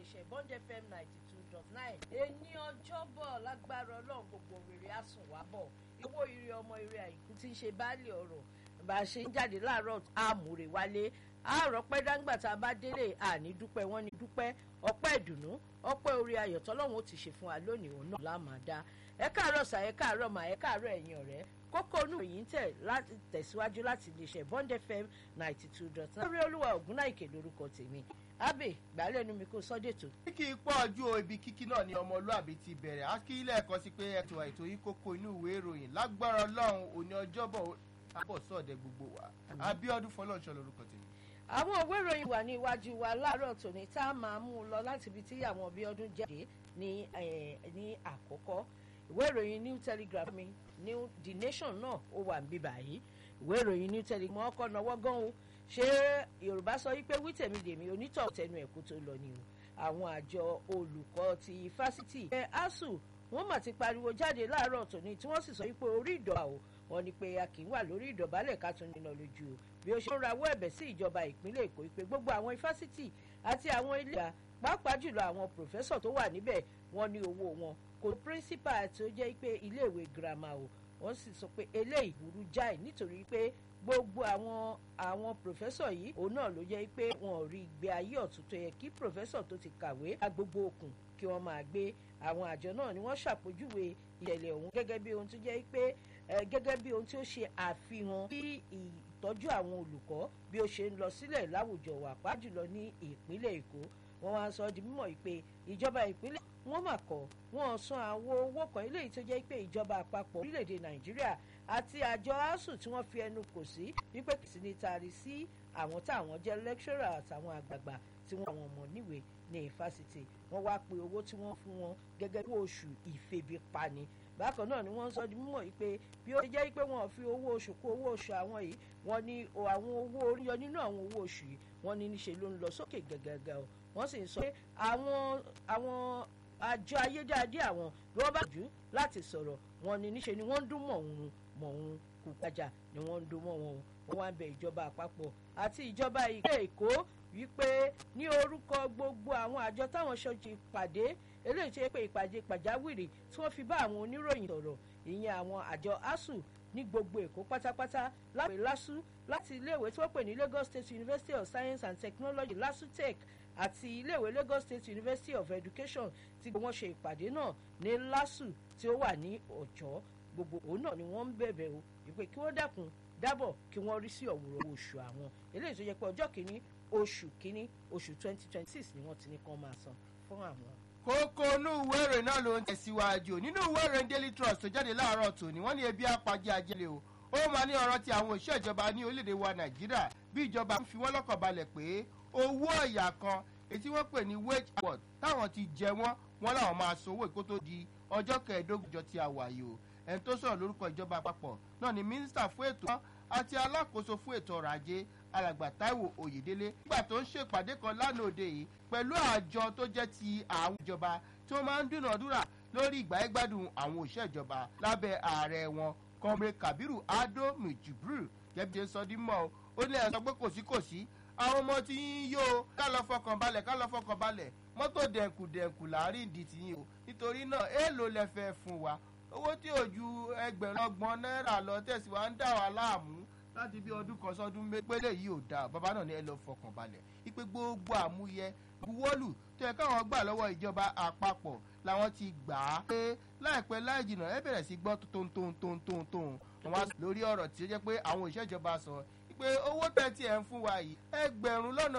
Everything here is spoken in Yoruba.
iléeṣẹ́ bond fm ninety two dot nine. èní ọjọ́bọ̀ lágbára ọlọ́run gbogbo rere á sùn wá bọ̀ owó ire ọmọ ire àìkú tí ń ṣe baálé ọ̀rọ̀ bá a ṣe ń jáde láàárọ̀ àmúre wálé àárọ̀ pẹ́ dáńgbà tá a bá délé àní dúpẹ́ wọ́n ní dúpẹ́ ọpẹ́ ìdùnnú ọpẹ́ orí ayọ̀ tọ́lọ́run ó ti ṣe fún wa lónìí òun náà láàmà dá ẹ káàárọ̀ sà ẹ káàárọ̀ mà ẹ káàárọ̀ ẹ̀yin ọ̀rẹ́ kókó inú yìí ń tẹ̀ láti tẹ̀síwájú láti iléeṣẹ́ bond fm ninety two dot nine. lórí olúwa ògúnnáìkè lórúkọ tèmi abe gbàlẹ́ nu mi kó sọ́dẹ̀tò. kí í pọ̀ ju o ibi kíkí náà ni ọmọlúàbí ti bẹ̀rẹ̀ á kí ilé ẹ̀kọ́ sí pé ètò ètò yìí kókó inú ìwé ìròyìn lágbára ọlọ́run òní ọjọ́bọ̀ àbọ̀ sọ̀dẹ̀ gbogbo wa abiodun fọlọ́ọ̀ṣọ́ lórúkọ tèmi. àwọn òwe ìròyìn wà ní iwájú wa láàárọ̀ tòní tá a máa mú un lọ láti ibi tí àwọn bí ọdún jáde ní ní àkọ́kọ́ ìwé ìròyìn new telegraph mi new the nation náà ó wà níbí báyìí ìwé ìròyìn new telegraph mọ́ ọkọ̀ náwó gan o ṣé yorùbá sọ wípé wítẹ̀mí lèmi onítọ̀ tẹnu ẹ̀kú tó lọ ni o àwọn àjọ olùkọ́ ti fásitì ẹ̀ asuu wọ́n mà ti pariwo jáde láàárọ̀ tòní tí wọ́n sì sọ wípé orí ìdọ̀bà o wọ́n ní pé a kì í wà lórí ìdọ̀bálẹ̀ ká tún nínà lójú o bí ó ṣe ń rawọ́ ẹ̀bẹ̀ sí ìjọba ìpínlẹ̀ èkó pé gbogbo àwọn ifásitì àti àwọn ilé ìgbà pàápàá jùlọ àwọn pòfẹ́sọ̀ tó wà níbẹ̀ wọ́n ní owó wọn kò píríncípà tí ó jẹ́ pé iléèwé girama o wọ́n sì sọ pé eléyìí burú jáì nítorí pé gbogbo àwọn àwọn pòfẹ́sọ̀ yìí òun náà ló jẹ́ pé wọn ò rí ìgbé ayé ọ̀tún tó yẹ kí pòfẹ́sọ̀ tó ti kàwé agbogbo òkun kí wọ́n máa gbé àwọn àjọ náà ni wọ́n ṣàpèjúwe ìṣẹ̀lẹ̀ ọ̀hún gẹ́gẹ́ bí ohun tó jẹ́ pé gẹ́gẹ́ bí ohun tí ó ṣe àfihàn bí ìtọ́jú àwọn olùkọ́ bí ó ṣe ń lọ sílẹ̀ láwùjọ wà pàjùlọ ní ìpínlẹ̀ èkó wọ́n wá sọ di mímọ̀ pé ìjọba ìpínlẹ̀ wọ́n mà kọ́ wọ́n san àwọn owó kan eléyìí tó jẹ́ pé ìjọba àpapọ̀ orílẹ̀-èdè nàìjíríà àti àjọ asuu tí wọ́n fi ẹnu kò sí wípé kì í sí ní taari sí àwọn táwọn jẹ́ lecturer àtàwọn àgbààgbà tí wọ́n àwọn ọmọ níwèé ní ìfásitì wọ́n wá pe owó tí wọ́n fún wọn gẹ́gẹ́ bí oṣù ìfebipani bákan náà ni wọ́n sọ di mímọ̀ yìí pé bí ó jẹ́ pé wọ́n fi owó oṣù kó owó oṣù àwọn yìí wọ́n ní àwọn owó orí yọ nínú àwọn owó oṣù yìí wọ́n ní níṣe ló ń lọ sókè gẹ́gẹ́gẹ́ o wọ́n sì ń sọ pé àwọn àwọn àjọ ayédáadé àwọn bí wọ́n bá jù láti sọ̀rọ̀ wọn ni níṣe ni wọ́n ń dún mọ̀ọ́hún mọ̀ọ́hún kù gbàjà ni wọ́n ń dún mọ́ wọn wọ́n wá ń bẹ ìjọba àpapọ̀ àti ìjọba ìpínlẹ̀ èkó wípé ní orúkọ gbogbo àwọn àjọ táwọn ṣọ́ọ̀ṣì pàdé eléyìí tó yẹ pé ìpàdé pàjáwìrì tí wọ́n fi bá àwọn oníròyìn sọ̀rọ̀ ìyẹn àwọn àjọ asuu ní gbogbo èkó pátápátá lápè lásù láti iléèwé tí wọ́n pè ní lagos state university of science and technology lasutech àti iléèwé lagos state university of education tí wọ́n ṣe ìpàdé náà ní lasu tí ó wà ní ọ̀jọ́ gbogbo òun náà ni wọ́n ń bẹ̀bẹ̀ o ìpè kí wọ́n dákun dábọ̀ kí wọ́n rí sí ọ̀wúrọ̀ oṣù àwọn eléyìí tó yẹ pé ọjọ́ kìíní oṣù kìíní oṣù twenty twenty six ni wọ́n ti ní kán máa san fún àwọn. kókó inú ìwé ìròyìn náà ló ń tẹ̀síwájú nínú ìwé ìròyìn daily trust tó jáde láàárọ̀ tòní wọ́n ní ebi apajẹ ajẹ́lẹ̀ o ó máa ní ọ̀rọ̀ ti àwọn òṣìṣẹ́ ìjọba ní orílẹ̀-èdè wa nàìjíríà bí ìjọba ń fi wọ́n lọ́kàn balẹ̀ pé owó ọ̀yà kan ètí wọ́n pè ní wage award táwọn ti jẹ wọ́n wọ́n làwọn máa san owó ìkó tó di ọjọ́ kẹẹ̀ẹ́dógún jọ ti àwàyè o ẹni tó sọ̀rọ̀ lórúkọ ìjọba àpapọ̀ náà ni mínísítà fún ètò àti alákòóso fún ètò ọrọ̀ ajé alàgbà taiwo oyèdélé nígbà tó ń ṣèpàdé kan lánàá òde yìí pẹ̀lú àjọ tó jẹ́ ti àwọn ìjọba tí wọ́n máa ń dúnàádúrà lórí ìgbáyégbádùn àwọn òṣìṣẹ́ ìjọba lábẹ́ ààrẹ wọn kọ́mrẹ́ kabiru ado mijibril jẹ́bi sọ dín mọ́ ó ní ẹ̀ sọ pé kò sí kò sí àwọn ọmọ tí yín yó ká lọ fọkàn balẹ̀ ká lọ fọkàn balẹ̀ mọ́tò dẹ̀nkù dẹ̀nkù láàrin ìdí tìyín o nítorí náà èèlò lẹ fẹ́ fún wa owó tí ò ju ẹgbẹ̀rún ọgbọ̀n náírà lọ tẹ̀sí wa ń dà wá láàmú láti bí ọdún kan sọdún pélé yìí ò dáa bàbá náà ní ẹ lọ fọkàn balẹ̀ ipe gbogbo àmúyẹ buwọ́lù tó yẹ káwọn gbà lọ́wọ́ ìjọba àpapọ̀ làwọn ti gbà á pé láìpẹ́ láì jìnnà ẹ bẹ̀rẹ̀ sí gbọ́ tóntóntóntóntóun wọn lórí ọ̀rọ̀ tí ó jẹ́ pé àwọn òṣìṣẹ́ ìjọba sọ pé owó tẹ̀ tí ẹ̀ ń fún wa yìí ẹgbẹ̀rún lọ́nà